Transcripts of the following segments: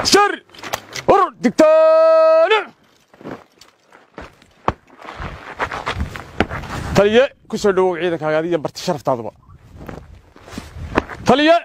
shar urur digtoone taliye ku soo dhowow ciidankaaga adiga barti sharaftaadaba taliye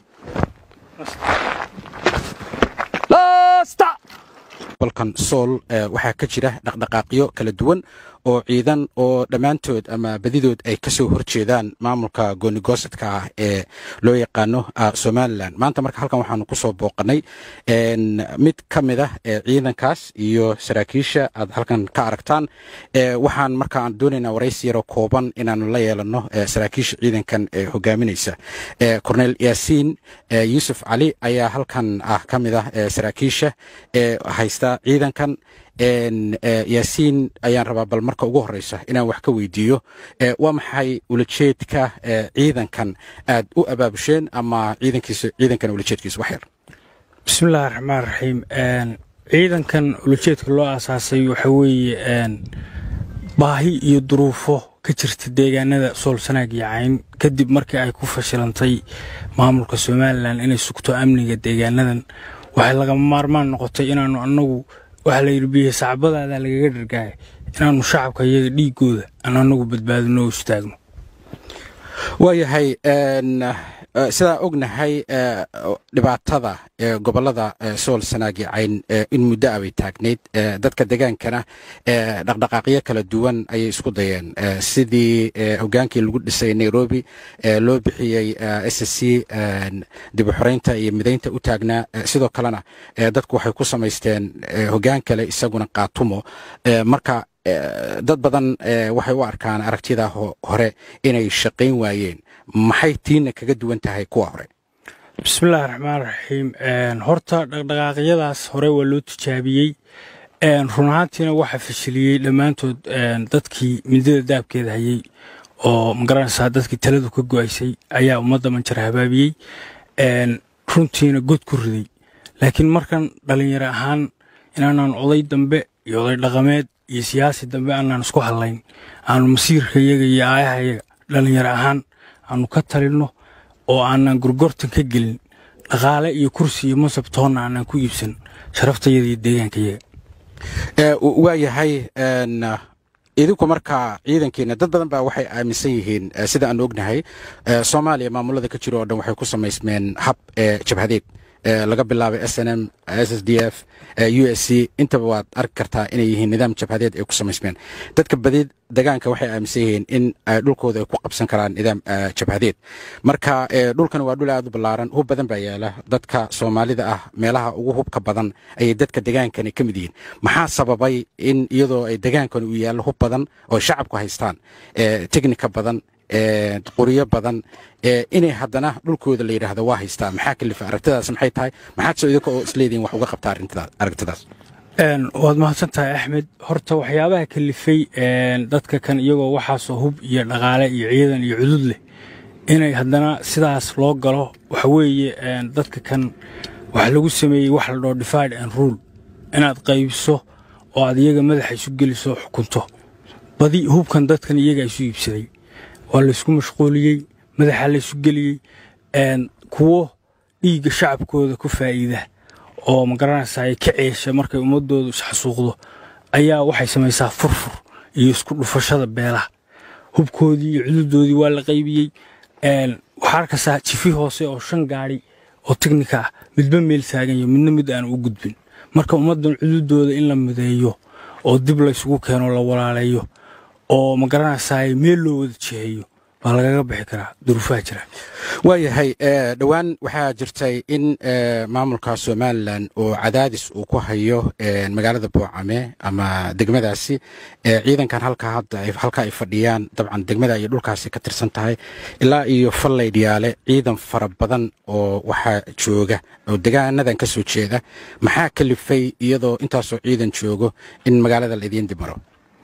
laasta balkan sool waxaa ka jira dhaqdhaqaaqyo kala duwan oo ciidan oo dhammaantood ama badidood ay ka soo horjeedaan maamulka goonigoosadka ah ee loo yaqaano somalilan maanta marka halkan waxaanu ku soo booqanay mid ka mid ah ciidankaas iyo saraakiisha aad halkan ka aragtaan waxaan marka aan doonaynaa waraysi yaroo kooban inaanu la yeelano saraakiisha ciidankan ee hogaaminaysa cornel yaasiin yuusuf cali ayaa halkan ah ka mid ah saraakiisha ee haysta ciidankan yaasiin ayaan rabaa bal marka ugu horeysa inaan wax ka weydiiyo waa maxay ulajeedka ciidankan aad u abaabusheen ama ciidankiisa ciidankan ulajeedkiisa wax yar bismillahi raxmaan raxiim ciidankan ulajeedka loo aasaasay waxa weeye baahi iyo duruufo ka jirta deegaanada soolsanaag iyo cayn kadib markii ay ku fashilantay maamulka somalilan inay sugto amniga deegaanadan waxay lagama maarmaan noqotay inaanu annagu waxaa la yidhi biyo sacbadaada lagaga dhargaaya inaannu shacabka iyaga dhiigooda aan annagu badbaadino oo istaagno waayahay sidaa ognahay dhibaatada gobolada sool sanaagi cayn in muddo a bay taagnayd dadka degaankana dhaqdhaqaaqyo kala duwan ayay isku dayeen sidii hogaankii lagu dhisay nairobi loo bixiyey s c dibuxoreynta iyo midaynta u taagnaa sidoo kalena dadku waxay ku samaysteen hogaan kale isaguna qaatumo marka dad badan waxay u arkaan aragtida hore inay shaqayn waayeen maxay tiina kaga duwan tahay kuwa hore bismillahi raxmaan raxiim horta dhaqdhaqaaqyadaas hore waa loo tijaabiyey run ahaantiina waxaa fashiliyey dhammaantood dadkii midada daabkeeda hayey oo magaranaysaa dadkii taladu ka go'aysay ayaa ummadda manjar habaabiyey runtiina god ku riday laakiin markan dhallinyaro ahaan inaanaan oday dambe iyo oday dhaqameed iyo siyaasi dambe aanaan isku hadlayn aanu masiirka iyaga iyo aayaha iyaga dhallinyaro ahaan aanu ka talinno oo aanan gorgortan ka gelin dhaqaale iyo kursi iyo masab toonna aanan ku iibsan sharaftayada iyo deegaanka iyaga waayahay idinku marka ciidankiina dad badan baa waxay aaminsan yihiin sida aan ognahay soomaaliya maamulada ka jiro oo dhan waxay ku samaysmeen hab jabhadeed laga bilaabay s n m s s d f u s c intaba waad arki kartaa inay yihiin nidaam jabhadeed ay ku samaysmeen dadka badi degaanka waxay aaminsan yihiin in dhulkooda ay ku qabsan karaan nidaam jabhadeed marka dhulkan waa dhul aad u ballaaran hub badan baa yaala dadka soomaalida ah meelaha ugu hubka badan ayay dadka degaankani ka mid yihiin maxaa sababay in iyadoo ay degaankan uu yaallo hub badan oo shacabku haystaan teknika badan qoryo badan inay haddana dhulkooda la yidhaahdo waa haystaa maxaa kalifa aragtidaas maxay tahay maxaad soo idinka oo isleedihin wax uga qabtaa aragtidaas waad mahadsan tahay axmed horta waxyaabaha kalifay dadka kan iyagoo waxaasoo hub iyo dhaqaale iyo ciidan iyo cudud leh inay haddana sidaas loo galo waxa weeye dadka kan waxa lagu sameeyey wax la dhoo divide and rule inaad qaybiso oo aad iyaga madaxa isu geliso xukunto badi hubkan dadkan iyaga isu iibsaday waa laysku mashquuliyey madaxa laysu geliyey kuwo dhiigga shacabkooda ku faa'iida oo magaranaysaa ay ka ceesha markay ummadoodu isxasuuqdo ayaa waxay samaysaa furfur iyo isku dhufashada beelaha hubkoodii iyo cududoodii waa la qaybiyey waxaa arkaysaa jifi hoose oo shan gaadhi oo teknika ah midba meel taaganyo midna mid aan u gudbin marka ummaddan cududooda in la mideeyo oo dib laysugu keeno la walaaleeyo oo magaranaysaa meel loo wada jiheeyo baa lagaga bixi karaa duruufaha jira waayahay dhowaan waxaa jirtay in maamulka somalilan oo cadaadis uu ku hayo magaalada boocame ama degmadaasi ciidankan halka hadda halka ay fadhiyaan dabcan degmada iyo dhulkaasi ka tirsan tahay ilaa iyo fallaydhiyaale ciidan fara badan oo waxaa jooga oo degaanadan ka soo jeeda maxaa kalifay iyadoo intaasoo ciidan joogo in magaalada la idiin dimaro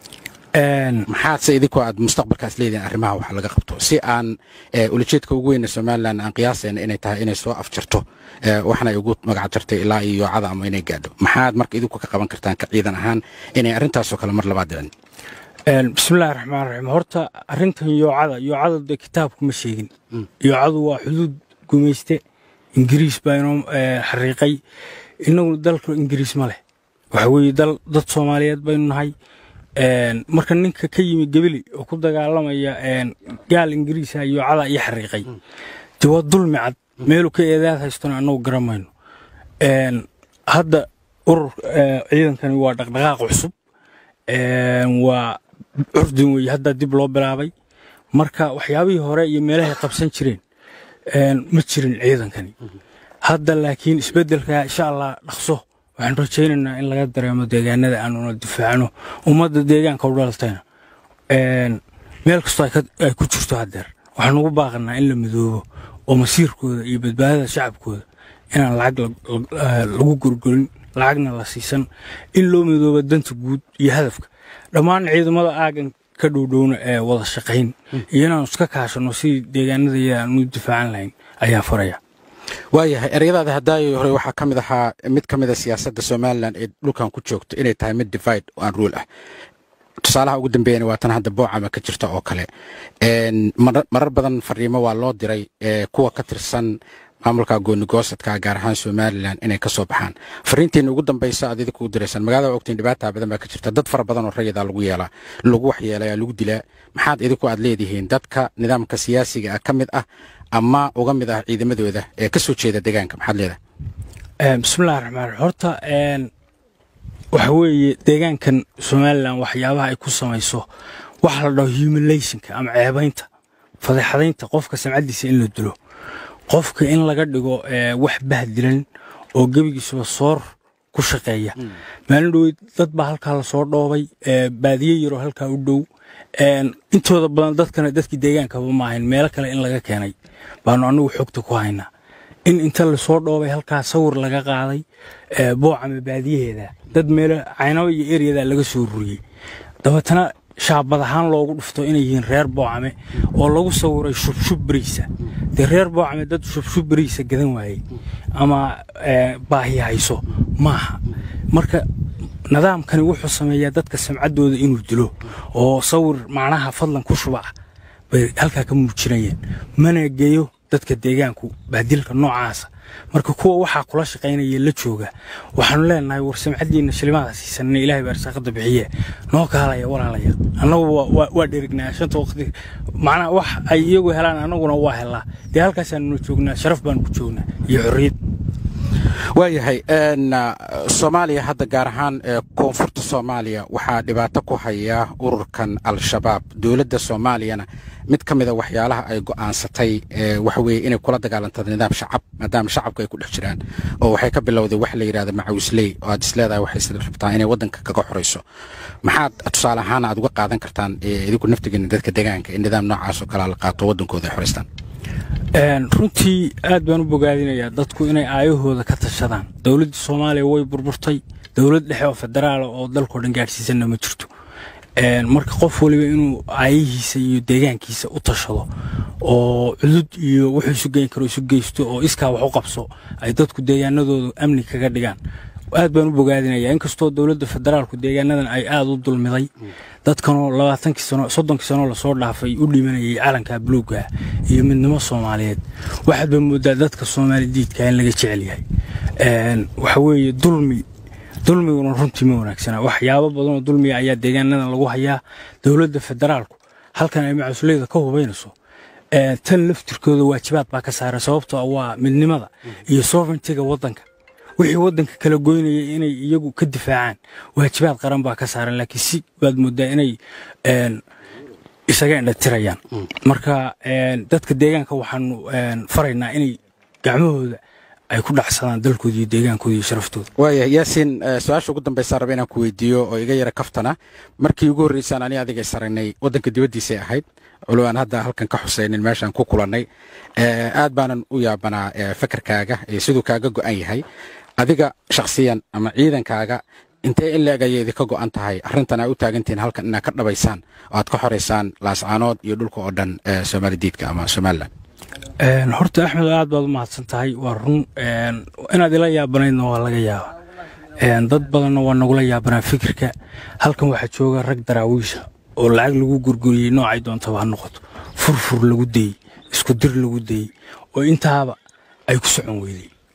maxaadse idinkoo aad mustaqbalkaas leedihin arrimaha wax laga qabto si aan ulajeedka ugu weyna somalilan aan qiyaasayna inay tahay inay soo afjarto waxna ay ugu magac jartay ilaa iyo yoocada ama inay gaadho maxaad marka idinku ka qaban kartaan ka ciidan ahaan inay arrintaasoo kale mar labaad dhicin bismillahi raxmaan raxiim horta arrintan yoocada yoocada dee kitaabku ma sheegin yoocadu waa xuduud gumayste ingiriis baa inoo xariiqay innaguna dalka ingiriis ma leh waxa weeye dal dad soomaaliyeed baynu nahay marka ninka ka yimi gebeli oo ku dagaalamaya gaal ingiriisa iyo cada iyo xariiqay de waa dulmi cad meelu ka eedaad haystona annagu garamayno hadda urur ciidankani waa dhaqdhaqaaq cusub waa curdin weeye hadda dib loo bilaabay marka waxyaabihii hore iyo meelahay qabsan jireen ma jirin ciidankani hadda laakiin isbeddelka insha allah dhaqso waxaan rajaynaynaa in laga dareemo deegaanada aanuna difaacno ummadda deegaanka u dhalatayna meel kastoo ay ku jirto haddeer waxaan ugu baaqanaa in la midoobo oo masiirkooda iyo badbaadada shacabkooda inaan lacag lagu gorgorin lacagna la siisan in loo midoobo danta guud iyo hadafka dhammaan ciidamada aagan ka dhowdhowna ee wada shaqayn iyo inaanu iska kaashano sidii deegaanadayada aanu difaacan lahayn ayaan faraya waayahay ereyadaada hadaayo hore waxaa ka mid ahaa mid ka mid a siyaasadda somalilan ee dhulkan ku joogto inay tahay mid divide oo aan ruul ah tusaalaha ugu dambeeyana waa tan hadda boocama ka jirta oo kale marar badan fariimo waa loo diray kuwa ka tirsan maamulka goonigoosadka gaar ahaan somalilan inay ka soo baxaan fariintiina ugu dambaysa aad idinku u diraysaan magaalada ogtiin dhibaata badan baa ka jirta dad fara badan oo rayida lagu yeelaa lagu waxyeelaya lagu dilaa maxaad idinku aad leedihiin dadka nidaamka siyaasiga ah ka mid ah ama uga mid ah ciidamadooda ee ka soo jeeda deegaanka maxaad leedahay bismillahi raxmaan horta waxa weeye deegaankan somalilan waxyaabaha ay ku samayso waxa la dhaho humulationka ama ceebaynta fadeexadaynta qofka samcaddiisa in la dilo qofka in laga dhigo wax bahdilan oo gebigiisuba soor ku shaqeeya maalin dhoweyd dad baa halkaa lasoo dhoobay baadiye yaroo halkaa u dhow intooda badan dadkana dadkii deegaankaba ma ahayn meelo kale in laga keenay baanu annagu xogta ku haynaa in inta lasoo dhoobay halkaa sawir laga qaaday boocama baadiyaheeda dad meelo caynabo iyo eryada laga soo ruriyey dabeetana shaabad ahaan loogu dhufto inay yihiin reer boocame oo lagu sawiray shubshub beriisa dee reer boocame dad shubshub beriisa gadan waayey ama baahi hayso maaha marka nidaamkani wuxuu sameeyaa dadka samcaddooda inuu dilo oo sawir macnaha fadlan ku shuba ah bay halkaa ka muujinayeen mana geeyo dadka deegaanku bahdilka noocaasa marka kuwa waxaa kula shaqaynaya la jooga waxaanu leenahay war samcaddiina shilimaada siisanna ilaahay baa arsaaqada bixiye noo kaalaya walaalaya annagu waa dherignaa shanta waqti macnaha wax ay iyagu helaan annaguna waa helaa dee halkaasaanuna joognaa sharaf baanu ku joognaa iyo xorriyad waayahay soomaaliya hadda gaar ahaan koonfurta soomaaliya waxaa dhibaato ku haya ururkan al-shabaab dowladda soomaaliyana mid ka mida waxyaalaha ay go'aansatay waxa weeye inay kula dagaalanto nidaam shacab maadaama shacabku ay ku dhex jiraan oo waxay ka bilowday wax la yidhahda macawisley oo aad isleedahay waxay rabtaa inay waddanka kaga xorayso maxaad tusaale ahaan aad uga qaadan kartaan idinku naftigeena dadka deegaanka in nidaam noocaas oo kalea la qaato waddankooda ay xoraystaan runtii aad baan u bogaadinayaa dadku inay aayahooda ka tashadaan dowladda soomaaliya way burburtay dowlad dhexe oo federaala oo dalkao dhan gaadhsiisanna ma jirto marka qof waliba inuu aayihiisa iyo deegaankiisa u tashado oo cudud iyo wuxuu isu geyn karo isu geysto oo iskaa wax u qabso ay dadku deegaanadooda amni kaga dhigaan aad baan u bogaadinayaa inkastoo dowladda federaalku deegaanadan ay aada u dulmiday dadkanoo labaatankii sano soddonkii sanoo lasoo dhaafay u dhimanayay calanka buluugga iyo midnimo soomaaliyeed waxaad baa moodaa dadka soomaali diidka in laga jecel yahay waxa weeye dulmi dulmiguna runtii ma wanaagsana waxyaabo badanoo dulmiga ayaa deegaanadan lagu hayaa dowladda federaalku halkan ay macasuleyda ka hubaynayso tan laftirkooda waajibaad baa ka saaran sababtoo waa midnimada iyo sovereigntiga waddanka wixii waddanka kala goynaya inay iyagu ka difaacaan waajibaad qaran baa ka saaran laakiin si baad moodaa inay isaga indhatirayaan marka dadka deegaanka waxaanu faraynaa inay gacmahooda ay ku dhacsadaan dalkooda iyo deegaankooda iyo sharaftooda waaya yaasiin su-aasha ugu dambaysa raba inaan ku weydiiyo oo iga yara kaftana markii ugu horreysaan ani adiga saragnay waddanka dibaddiisay ahayd culo aan hadda halkan ka xusaynin meeshaan ku kulannay aad baanan u yaabanaa fakarkaaga iyo siduu kaaga go'an yahay adiga shakhsiyan ama ciidankaaga intee in leeg ayay idinka go'an tahay arrintan aa u taagantihiin halkan inaad ka dhabaysaan oo aad ka xoraysaan laascaanood iyo dhulka oo dhan soomaali diidka ama somalilan horta axmed aad baad u mahadsan tahay waa run inaad ila yaabanaydna waa laga yaaba dad badanna waa nagula yaabanaa fikirka halkan waxaa jooga rag daraawiisha oo lacag lagu gurguriyey noocay doontaba ha noqoto furfur lagu dayey isku dir lagu dayey oo intaaba ay ku socon weyday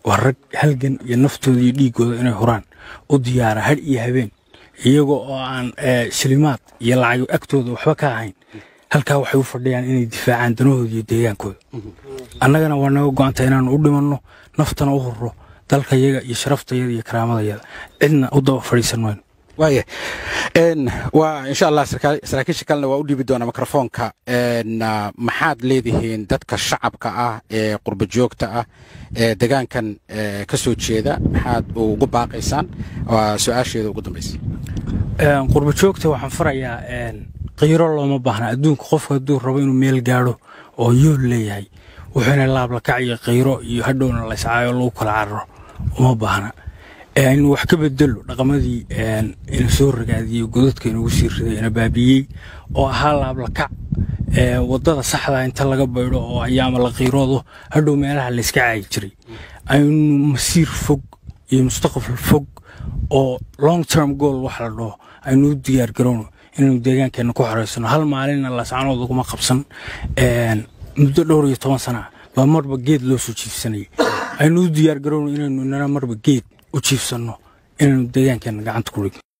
waa rag halgan iyo naftooda iyo dhiiggooda inay huraan u diyaara hadh iyo habeen iyagoo oo aan shilimaad iyo lacag agtooda waxba ka ahayn halkaa waxay u fadhiyaan inay difaacaan danahooda iyo deegaankooda annagana waa naga go-anta inaanu u dhimanno naftana u hurro dalkayaga iyo sharaftayada iyo karaamadayada cidna u daba fadhiisan mayno waaya waa insha allah saraakiisha kalena waa u dhiibi doonaa mikrofoonka maxaad leedihiin dadka shacabka ah ee qurba joogta ah ee degaankan ka soo jeeda maxaad ugu baaqaysaan waa su-aasheeda ugu dambaysa qurba joogta waxaan farayaa qiiro looma baahna adduunka qofka hadduu rabo inuu meel gaadho oo yool leeyahay wuxuuna laablakac iyo qiiro iyo hadhowna layscaayo lagu kala cararo uma baahna inuu wax ka bedelo dhaqamadii ina soo ragaadiyey godadka inugu sii riday ina baabiyey oo ahaa laablakac wadada saxda inta laga baydho oo ayaama la qiiroodo hadhow meelaha layska caayi jiray aynu masiir fog iyo mustaqbal fog oo long term goal wax la dhaho aynu u diyaar garowno inaynu deegaankeenna ku xoreysano hal maalinna lascanood uguma qabsan muddo dhowr iyo toban sana baa marba geed loo soo jiifsanayay aynu u diyaar garowno inaynu inana marba geed u jiifsanno inaynu deegaankeenna gacanta ku dhigno